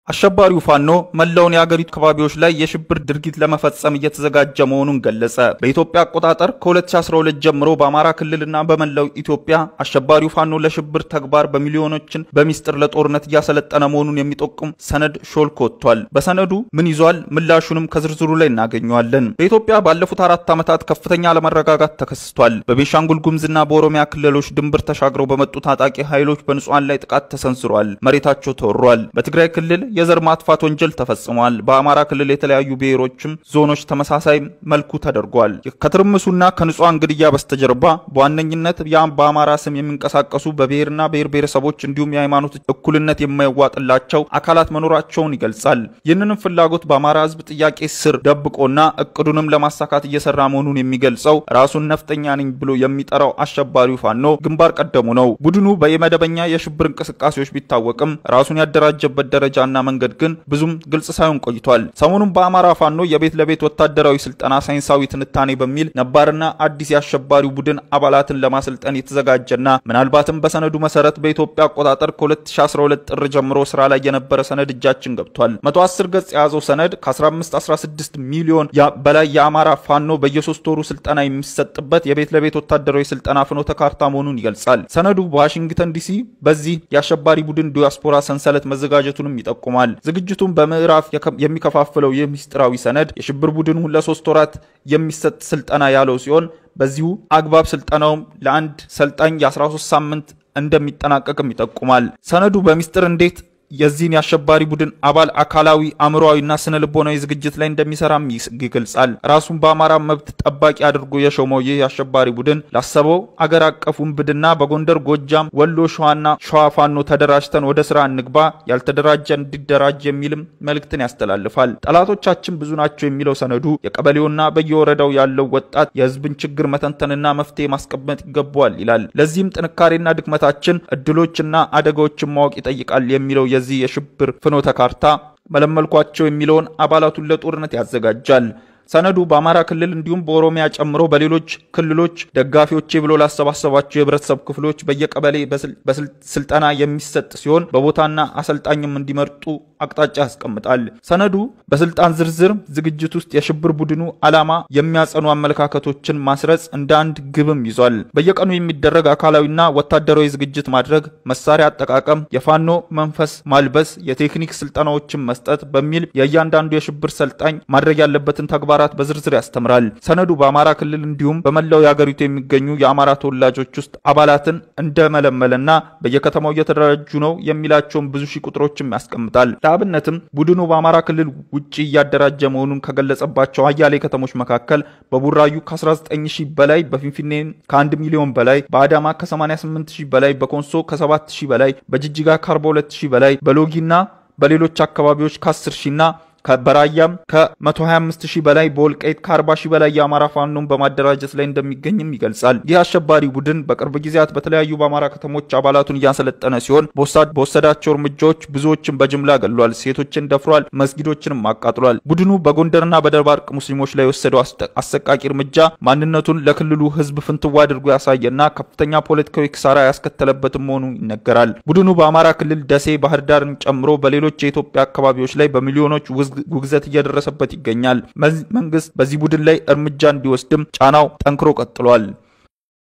አሸባሪው ፋኖ መላውን የአገሪቱ አካባቢዎች ላይ የሽብር ድርጊት ለመፈጸም እየተዘጋጀ መሆኑን ገለጸ። በኢትዮጵያ አቆጣጠር ከ2012 ጀምሮ በአማራ ክልልና በመላው ኢትዮጵያ አሸባሪው ፋኖ ለሽብር ተግባር በሚሊዮኖችን በሚስጥር ለጦርነት እያሰለጠነ መሆኑን የሚጠቁም ሰነድ ሾልኮ ወጥቷል። በሰነዱ ምን ይዟል? ምላሹንም ከዝርዝሩ ላይ እናገኘዋለን። በኢትዮጵያ ባለፉት አራት ዓመታት ከፍተኛ አለመረጋጋት ተከስቷል። በቤንሻንጉል ጉሙዝና በኦሮሚያ ክልሎች ድንበር ተሻግረው በመጡ ታጣቂ ኃይሎች በንጹሐን ላይ ጥቃት ተሰንዝሯል። መሬታቸው ተወሯል። በትግራይ ክልል የዘር ማጥፋት ወንጀል ተፈጽሟል። በአማራ ክልል የተለያዩ ብሔሮችም ዞኖች ተመሳሳይ መልኩ ተደርጓል። ከትርምሱና ከንጹሐን ግድያ በስተጀርባ በዋነኝነት ያም በአማራ ስም የሚንቀሳቀሱ በብሔርና ብሔር ብሔረሰቦች እንዲሁም የሃይማኖት እኩልነት የማይዋጥላቸው አካላት መኖራቸውን ይገልጻል። ይህንንም ፍላጎት በአማራ ሕዝብ ጥያቄ ስር ደብቆና እቅዱንም ለማሳካት እየሰራ መሆኑን የሚገልጸው ራሱን ነፍጠኛ ነኝ ብሎ የሚጠራው አሸባሪው ፋኖ ግንባር ቀደሙ ነው። ቡድኑ በየመደበኛ የሽብር እንቅስቃሴዎች ቢታወቅም ራሱን ያደራጀበት ደረጃና መንገድ ግን ብዙም ግልጽ ሳይሆን ቆይቷል። ሰሞኑን በአማራ ፋኖ የቤት ለቤት ወታደራዊ ስልጠና ሳይንሳዊ ትንታኔ በሚል ነባርና አዲስ የአሸባሪው ቡድን አባላትን ለማሰልጠን የተዘጋጀና ምናልባትም በሰነዱ መሰረት በኢትዮጵያ አቆጣጠር ከ2012 ጥር ጀምሮ ስራ ላይ የነበረ ሰነድ እጃችን ገብቷል። 110 ገጽ የያዘው ሰነድ ከ1516 ሚሊዮን በላይ የአማራ ፋኖ በየሶስት ወሩ ስልጠና የሚሰጥበት የቤት ለቤት ወታደራዊ ስልጠና ፍኖተ ካርታ መሆኑን ይገልጻል። ሰነዱ በዋሽንግተን ዲሲ በዚህ የአሸባሪ ቡድን ዲያስፖራ ሰንሰለት መዘጋጀቱንም ይጠቁማል። ዝግጅቱን በምዕራፍ የሚከፋፍለው ይህ ምስጢራዊ ሰነድ የሽብር ቡድኑ ለሶስት ወራት የሚሰጥ ስልጠና ያለው ሲሆን በዚሁ አግባብ ስልጠናውም ለአንድ ሰልጣኝ የ13 ሳምንት እንደሚጠናቀቅም ይጠቁማል። ሰነዱ በሚስጥር እንዴት የዚህን የአሸባሪ ቡድን አባል አካላዊ አእምሮዊና ስነ ልቦናዊ ዝግጅት ላይ እንደሚሰራም ይገልጻል። ራሱን በአማራ መብት ጠባቂ አድርጎ የሾመው ይህ የአሸባሪ ቡድን ላሰበው አገር አቀፍ ውንብድና በጎንደር፣ ጎጃም፣ ወሎ፣ ሸዋና ሸዋ ፋኖ ተደራጅተን ወደ ስራ እንግባ፣ ያልተደራጀ እንዲደራጅ የሚልም መልእክትን ያስተላልፋል። ጠላቶቻችን ብዙ ናቸው የሚለው ሰነዱ የቀበሌውና በየወረዳው ያለው ወጣት የህዝብን ችግር መተንተንና መፍትሄ ማስቀመጥ ይገባዋል ይላል። ለዚህም ጥንካሬና ድክመታችን፣ እድሎችና አደጋዎችን ማወቅ ይጠይቃል የሚለው የዚህ የሽብር ፍኖተ ካርታ መለመልኳቸው የሚለውን አባላቱን ለጦርነት ያዘጋጃል። ሰነዱ በአማራ ክልል እንዲሁም በኦሮሚያ ጨምሮ በሌሎች ክልሎች ደጋፊዎቼ ብሎ ላሰባሰባቸው የህብረተሰብ ክፍሎች በየቀበሌ በስልጠና የሚሰጥ ሲሆን በቦታና አሰልጣኝም እንዲመርጡ አቅጣጫ ያስቀምጣል። ሰነዱ በስልጣን ዝርዝር ዝግጅት ውስጥ የሽብር ቡድኑ ዓላማ የሚያጸኑ አመለካከቶችን ማስረጽ እንደ አንድ ግብም ይዟል። በየቀኑ የሚደረግ አካላዊና ወታደራዊ ዝግጅት ማድረግ፣ መሳሪያ አጠቃቀም፣ የፋኖ መንፈስ ማልበስ፣ የቴክኒክ ስልጠናዎችን መስጠት በሚል የእያንዳንዱ የሽብር ሰልጣኝ ማድረግ ያለበትን ተግባራት በዝርዝር ያስተምራል። ሰነዱ በአማራ ክልል እንዲሁም በመላው የአገሪቱ የሚገኙ የአማራ ተወላጆች ውስጥ አባላትን እንደመለመለና በየከተማው እየተደራጁ ነው የሚላቸውን ብዙ ሺህ ቁጥሮችም ያስቀምጣል። ለአብነትም ቡድኑ በአማራ ክልል ውጭ እያደራጀ መሆኑን ከገለጸባቸው አያሌ ከተሞች መካከል በቡራዩ ከ19 ሺህ በላይ፣ በፊንፊኔ ከ1 ሚሊዮን በላይ፣ በአዳማ ከ88 ሺህ በላይ፣ በኮንሶ ከ7 ሺህ በላይ፣ በጅጅጋ ከ42 ሺህ በላይ፣ በሎጊና በሌሎች አካባቢዎች ከ10 ሺና በራያም ከ125 ሺህ በላይ በወልቃይት ከ40 ሺህ በላይ የአማራ ፋኖን በማደራጀት ላይ እንደሚገኝም ይገልጻል። ይህ አሸባሪ ቡድን በቅርብ ጊዜያት በተለያዩ በአማራ ከተሞች አባላቱን እያሰለጠነ ሲሆን በወሰዳቸው እርምጃዎች ብዙዎችን በጅምላ ገሏል፣ ሴቶችን ደፍሯል፣ መስጊዶችንም አቃጥሏል። ቡድኑ በጎንደርና በደባርቅ ሙስሊሞች ላይ የወሰደው አሰቃቂ እርምጃ ማንነቱን ለክልሉ ሕዝብ ፍንትዋ አድርጎ ያሳየና ከፍተኛ ፖለቲካዊ ክሳራ ያስከተለበትም መሆኑ ይነገራል። ቡድኑ በአማራ ክልል ደሴ፣ ባህር ዳርን ጨምሮ በሌሎች የኢትዮጵያ አካባቢዎች ላይ በሚሊዮኖች ውግዘት እየደረሰበት ይገኛል። መንግስት በዚህ ቡድን ላይ እርምጃ እንዲወስድም ጫናው ጠንክሮ ቀጥሏል።